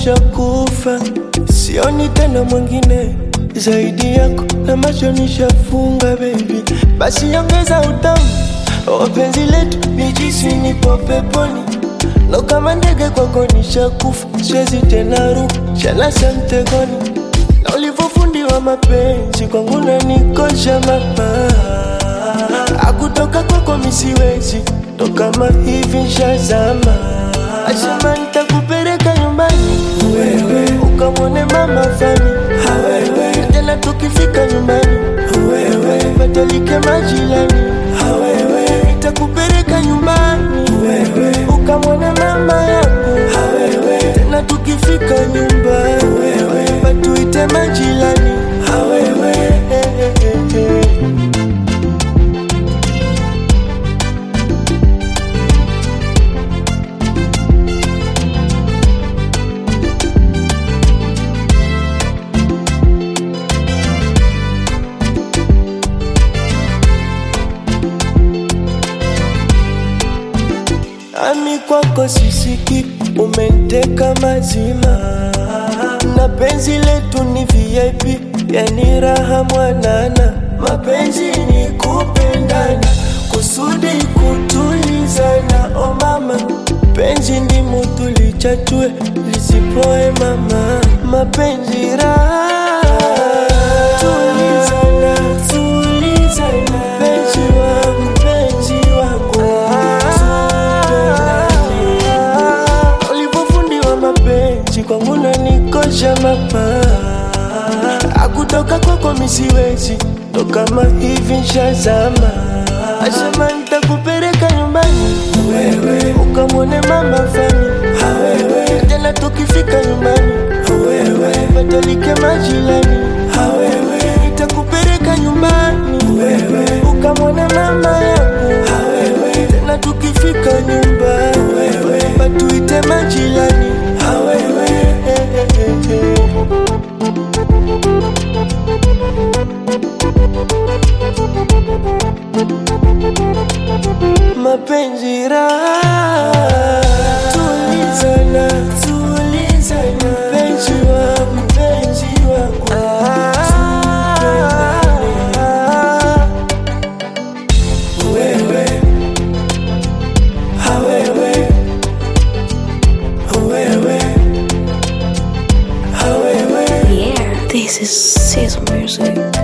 nishakufa, sioni tena mwingine zaidi yako, na macho nishafunga baby, basi ongeza utamu wa penzi letu, nijisi nipo peponi No kama ndege kwako nishakufa, siwezi tena ruka, shanasa mtegoni na ulivyofundiwa mapenzi kwangu nanikosha mama, akutoka kwako misiwezi ndo kama hivi nshazama, asema nitakupeleka nyumbani wewe ukamwone mama fani wewe, tena tukifika nyumbani wewe patalike majirani wewe, nitakupeleka nyumbani wewe ukamwone mama yangu wewe, tena tukifika nyumbani wewe patuite majirani wewe Ami kwako sisiki, umenteka mazima, na penzi letu ni VIP, yani raha mwanana. Mapenzi ni kupendana, kusudi kutulizana. O mama, penzi ndimu tulichachue, lisipoe mama, mapenzi raha tulizana, tulizana, penzi wangu, penzi wangu ulivyofundiwa mapenzi kwangu nanikosha mama, akutoka kwako misiwezi ndo kama hivi nshazama, asema nitakupeleka nyumbani wewe ukamwone mama fani wewe, tena tukifika nyumbani wewe patalike majirani wewe, nitakupeleka nyumbani wewe ukamwone mama yangu wewe, tena tukifika nyumbani wewe patuite majirani wewe mapenzi raha tulizana, tulizana, penzi wangu, penzi wangu tupendane. wewe hawewe wewe hawewe Yeah, this is Sizzle Music.